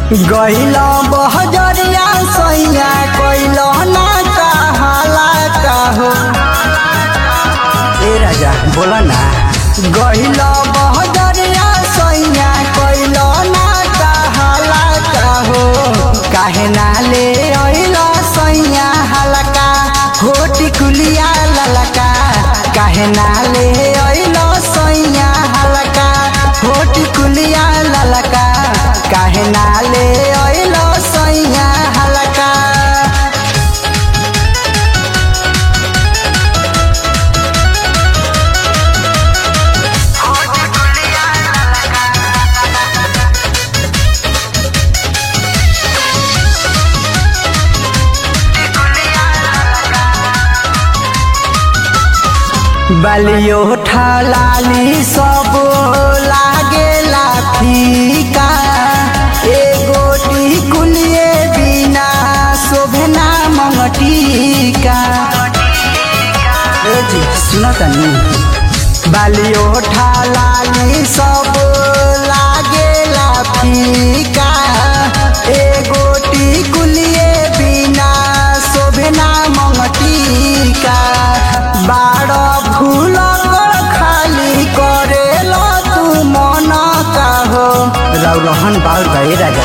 गइल बहजरिया सैया कइल ना कहाला कहो ए राजा बोला ना गइल बहजरिया सैया कइल ना कहाला कहो काहे ना ले अइल सैया हलका होटी कुलिया ललका काहे ना ले अइल सैया हलका होटी कुलिया ललका काहे ना ले अइल सैया हलका बलियो ठलाली सब लागेला फीका एगो टिकुलिए बिना शोभना मंगटिका ए जी सुन तनी बलियो ठलाली सब लागेला फीका एगो टिकुलिए बिना शोभना मंगटिका बाड़ भूल कर खाली करेल तू मन काहो रौरहन बाउर गए राजा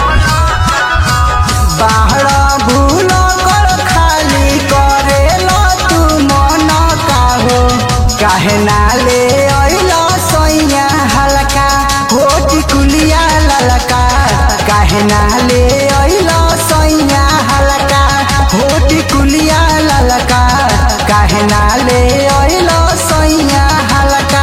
बाहर भूल कर खाली करेल तू मन काहो काहे ना ले अइल सैया हलका होटी कुलिया ललका काहे ना ले अइल सैया हलका होटी कुलिया ललका काहे ना ले अइल सैया हलका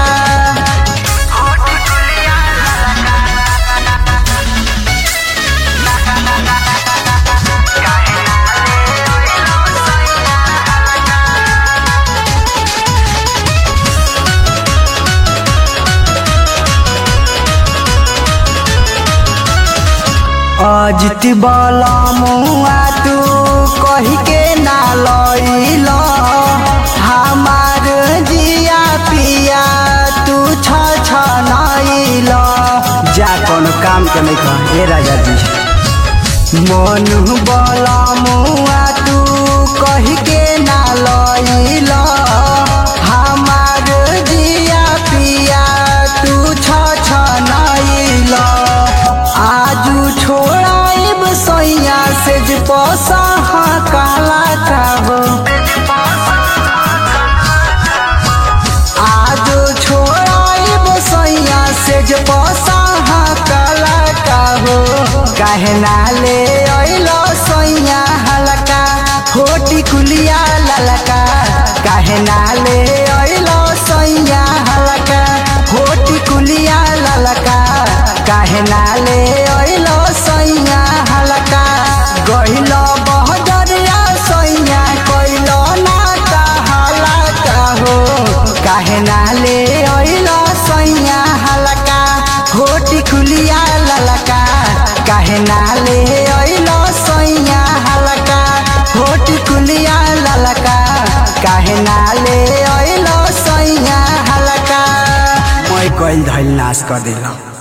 अजित बल मुआ तू कही के ना लइल हमार जिया पिया तू छ छ नइल जा कोनो काम के नहीं कह ए राजा जी मनु बल मुआ तू कही के ना लइल हमार जिया पिया तू छ छ नइल आजू छोड़ाइब सैया से जे पसा काला काहो आजू छोड़ाइब सैया से जे पसा काला काहो काहे ना ले अइल सैया हलका होटी कुलिया ललका काहे ना ले अइल सैया हलका होटी कुलिया ललका काहे ना ले अइल सैया हलका गइल बहजरिया सैया कइल ना कहाला काहो काहे ना ले अइल सैया हलका होटी कुलिया ललका काहे ना ले अइल सैया हलका होटी कुलिया ललका काहे ना ले अइल सैया हलका मैं कइल धइल नाश कर दिला